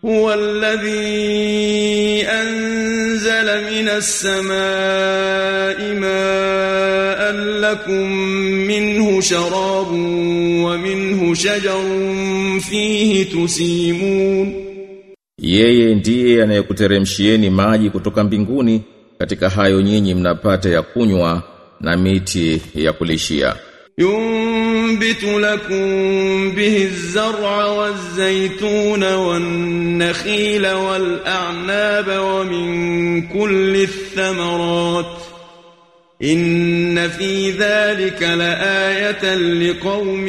هو الذي أنزل من السماء ماء لكم منه شراب ومنه شجر فيه تسيمون Yeye ndiye anayekuteremshieni maji kutoka mbinguni katika hayo nyinyi mnapata ya kunywa na miti ya kulishia. ينبت لكم به الزرع والزيتون والنخيل والأعناب ومن كل الثمرات إن في ذلك لآية لقوم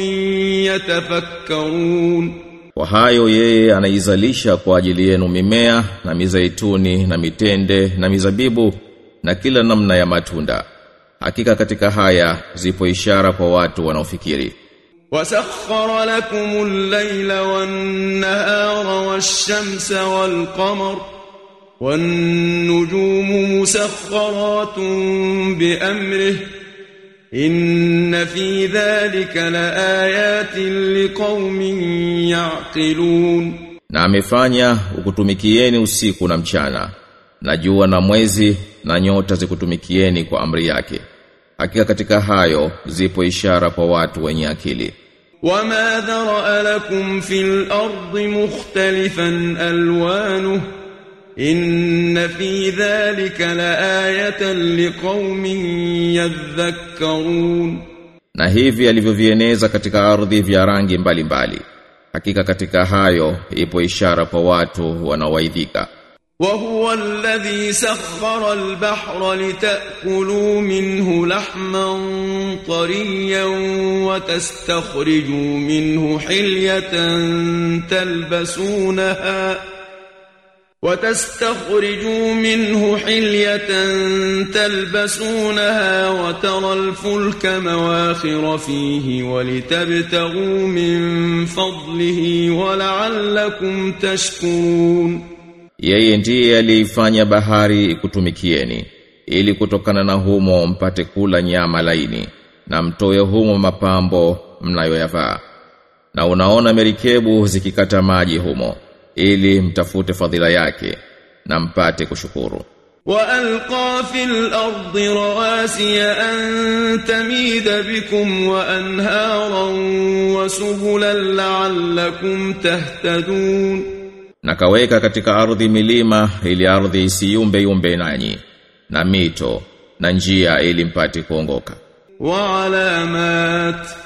يتفكرون Kwa hayo yeye anaizalisha kwa ajili yenu mimea na mizaituni na mitende na mizabibu na kila namna ya matunda. Hakika katika haya zipo ishara kwa watu wanaofikiri. وسخر لكم الليل والنهار والشمس والقمر والنجوم مسخرات بأمره إن في ذلك لآيات لقوم يعقلون Na amefanya ukutumikieni usiku na mchana na jua na mwezi na nyota zikutumikieni kwa amri yake. Hakika katika hayo zipo ishara kwa watu wenye akili. وما ذرأ لكم في الأرض مختلفا ألوانه إن في ذلك لآية لقوم يذكرون Na hivi alivyovieneza katika ardhi vya rangi mbalimbali. Hakika katika hayo ipo ishara kwa watu wanaowaidhika. وهو الذي سخر البحر لتأكلوا منه لحما طريا وتستخرجوا منه حلية تلبسونها وتستخرجوا منه حلية تلبسونها وترى الفلك مواخر فيه ولتبتغوا من فضله ولعلكم تشكرون Yeye ndiye aliifanya bahari ikutumikieni ili kutokana na humo mpate kula nyama laini na mtoe humo mapambo mnayoyavaa. Na unaona merikebu zikikata maji humo ili mtafute fadhila yake na mpate kushukuru. وألقى في الأرض رواسي أن تميد بكم وأنهارا وسبلا لعلكم تهتدون Na kaweka katika ardhi milima ili ardhi isiyumbe yumbe nanyi na mito na njia ili mpate kuongoka. وعلامات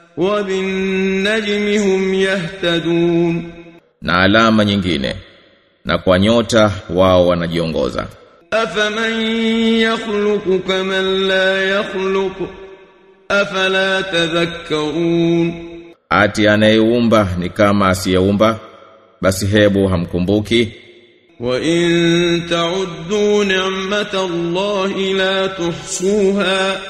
وبالنجم هم يهتدون Na alama nyingine na kwa nyota wao wanajiongoza. أفمن يخلق كمن لا يخلق أفلا تذكرون Ati anayeumba ni kama asiyeumba basi hebu hamkumbuki وإن تعدوا نعمة الله لا تحصوها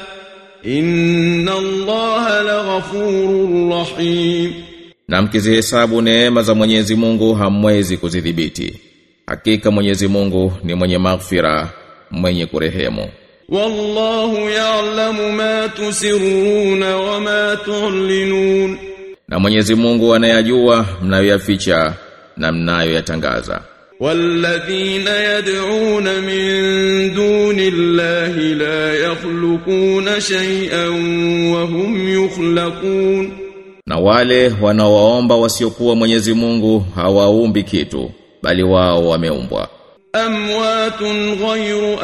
إن الله لغفور رحيم na mkizihesabu neema za Mwenyezi Mungu hamwezi kuzidhibiti hakika Mwenyezi Mungu ni mwenye maghfira mwenye kurehemu والله يعلم ما تسرون وما تعلنون na Mwenyezi Mungu anayajua mnayoyaficha na mnayoyatangaza والذين يدعون من دون الله لا يخلقون شيئا وهم يخلقون na wale wanaowaomba wasiokuwa Mwenyezi Mungu hawaumbi kitu bali wao wameumbwa أموات غير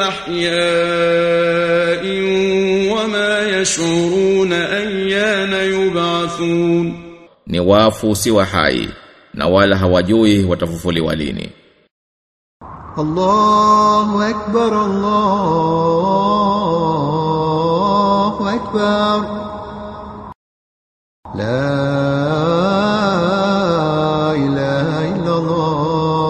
أحياء وما يشعرون أيان يبعثون ni wafu si wa hai na wala hawajui watafufuliwa lini الله أكبر الله أكبر لا إله إلا الله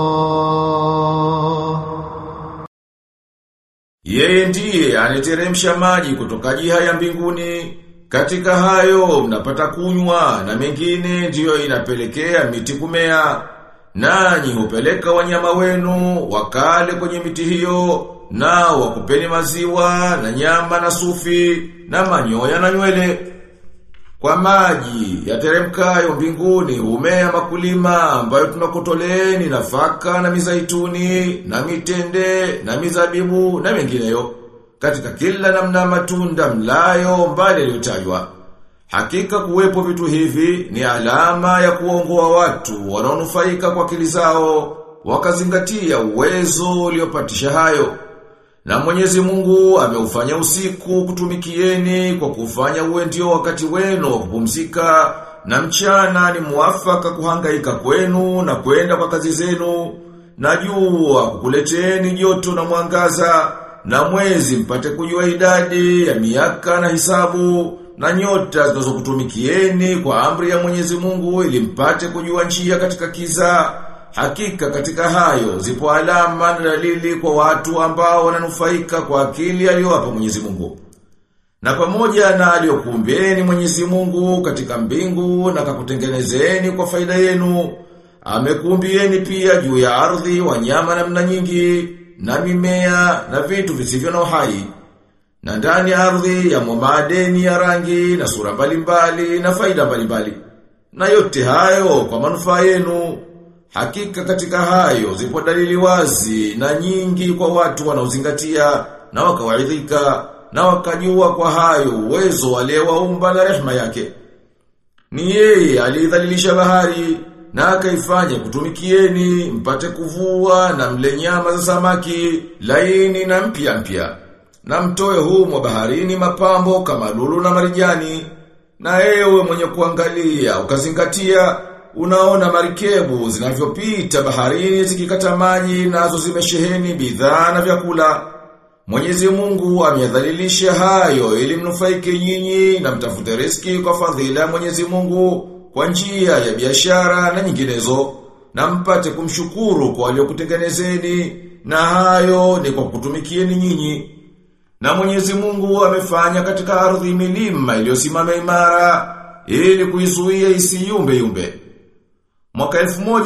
Yeye ndiye anateremsha maji kutoka jiha ya mbinguni. Katika hayo mnapata kunywa na mengine ndiyo inapelekea miti kumea. Nanyi hupeleka wanyama wenu wakale kwenye miti hiyo na wakupeni maziwa na nyama na sufi na manyoya na nywele. Kwa maji yateremkayo mbinguni humea makulima ambayo tunakutoleeni nafaka na mizaituni na mitende na mizabibu na mengineyo katika kila namna matunda mlayo mbali yaliyotajwa. Hakika kuwepo vitu hivi ni alama ya kuongoa watu wanaonufaika kwa akili zao wakazingatia uwezo uliopatisha hayo. Na Mwenyezi Mungu ameufanya usiku kutumikieni kwa kufanya uwe ndio wakati wenu wa kupumzika na mchana ni muafaka kuhangaika kwenu na kwenda kwa kazi zenu na jua kukuleteni joto na mwangaza na mwezi mpate kujua idadi ya miaka na hisabu na nyota zinazokutumikieni kwa amri ya Mwenyezi Mungu ili mpate kujua njia katika kiza Hakika katika hayo zipo alama na dalili kwa watu ambao wananufaika kwa akili aliyowapa Mwenyezi Mungu. Na pamoja na aliyokuumbieni Mwenyezi Mungu katika mbingu na kakutengenezeni kwa faida yenu, amekuumbieni pia juu ya ardhi wanyama namna nyingi na mimea na vitu visivyo na uhai. Na ndani ya ardhi ya madeni ya rangi na sura mbalimbali na faida mbalimbali. Na yote hayo kwa manufaa yenu Hakika katika hayo zipo dalili wazi na nyingi kwa watu wanaozingatia na wakawaidhika na wakajua kwa hayo uwezo aliyewaumba na rehema yake. Ni yeye alidhalilisha bahari na akaifanya kutumikieni mpate kuvua na mle nyama za samaki laini na mpya mpya. Na mtoe humo baharini mapambo kama lulu na marijani. Na ewe mwenye kuangalia ukazingatia Unaona marikebu zinavyopita baharini zikikata maji nazo zimesheheni bidhaa na vyakula. Mwenyezi Mungu ameyadhalilisha hayo ili mnufaike nyinyi na mtafute riski kwa fadhila ya Mwenyezi Mungu kwa njia ya biashara na nyinginezo na mpate kumshukuru kwa aliyokutengenezeni na hayo ni kwa kutumikieni nyinyi. Na Mwenyezi Mungu amefanya katika ardhi milima iliyosimama imara ili kuizuia isiyumbe yumbe. Mwaka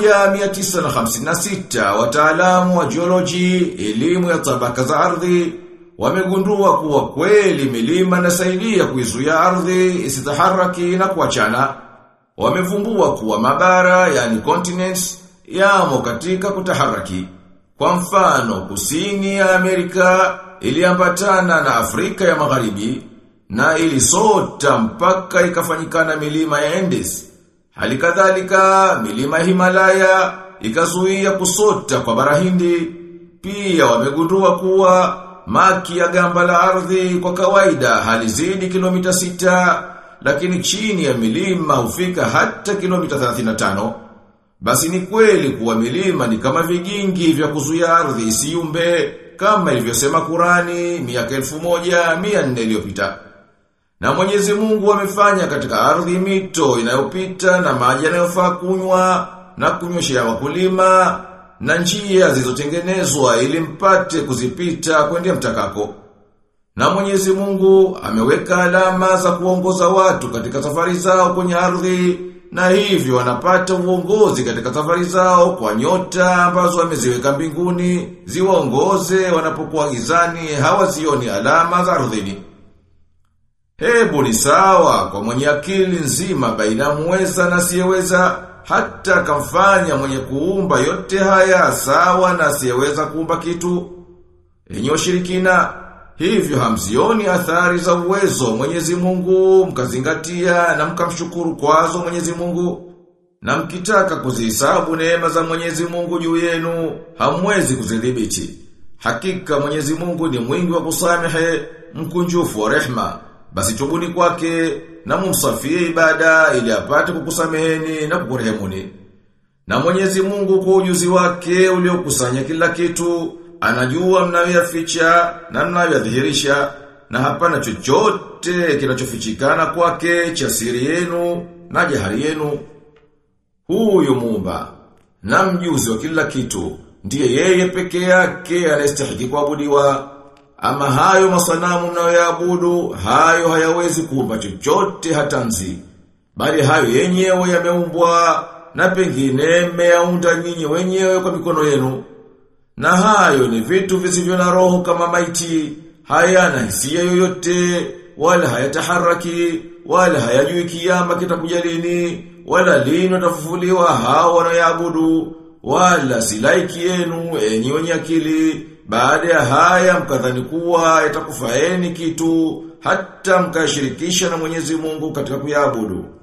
1956 wataalamu wa geology, elimu ya tabaka za ardhi, wamegundua kuwa kweli milima inasaidia kuizuia ardhi isitaharaki na kuachana. Wamevumbua kuwa mabara yani continents yamo katika kutaharaki. Kwa mfano, kusini ya Amerika iliambatana na Afrika ya Magharibi na ilisota mpaka ikafanyikana milima ya Andes. Hali kadhalika milima Himalaya ikazuia kusota kwa bara Hindi. Pia wamegundua kuwa maki ya gamba la ardhi kwa kawaida halizidi kilomita sita, lakini chini ya milima hufika hata kilomita 35. Basi ni kweli kuwa milima ni kama vigingi vya kuzuia ardhi isiumbe kama ilivyosema Kurani miaka 1400 iliyopita. Na Mwenyezi Mungu amefanya katika ardhi mito inayopita na maji yanayofaa kunywa na kunyweshea wakulima na njia zilizotengenezwa ili mpate kuzipita kwenda mtakako. Na Mwenyezi Mungu ameweka alama za kuongoza watu katika safari zao kwenye ardhi na hivyo wanapata uongozi katika safari zao kwa nyota ambazo ameziweka mbinguni ziwaongoze wanapokuwa gizani hawazioni alama za ardhini. Hebu ni sawa kwa mwenye akili nzima baina muweza na siyeweza hata kamfanya mwenye kuumba yote haya sawa na siyeweza kuumba kitu. Enyi washirikina, hivyo hamzioni athari za uwezo wa Mwenyezi Mungu mkazingatia na mkamshukuru kwazo Mwenyezi Mungu. Na mkitaka kuzihesabu neema za Mwenyezi Mungu juu yenu, hamwezi kuzidhibiti. Hakika Mwenyezi Mungu ni mwingi wa kusamehe, mkunjufu wa rehma. Basi tubuni kwake na mumsafie ibada ili apate kukusameheni na kukurehemuni. Na Mwenyezi Mungu kwa ujuzi wake uliokusanya kila kitu, anajua mnayoyaficha na mnayoyadhihirisha na hapana chochote kinachofichikana kwake cha siri yenu na jahari yenu. Huyu muumba na mjuzi wa kila kitu ndiye yeye peke yake anayestahili kuabudiwa. Ama hayo masanamu mnayoyaabudu, hayo hayawezi kuumba chochote hata nzi. Bali hayo yenyewe yameumbwa na pengine mmeyaunda nyinyi wenyewe kwa mikono yenu. Na hayo ni vitu visivyo na roho kama maiti, hayana hisia yoyote, wala hayataharaki, wala hayajui kiyama kitakuja lini, wala lini watafufuliwa hao wanaoabudu, wala si laiki yenu enyi wenye akili. Baada ya haya mkadhani kuwa itakufaeni kitu hata mkashirikisha na Mwenyezi Mungu katika kuyabudu.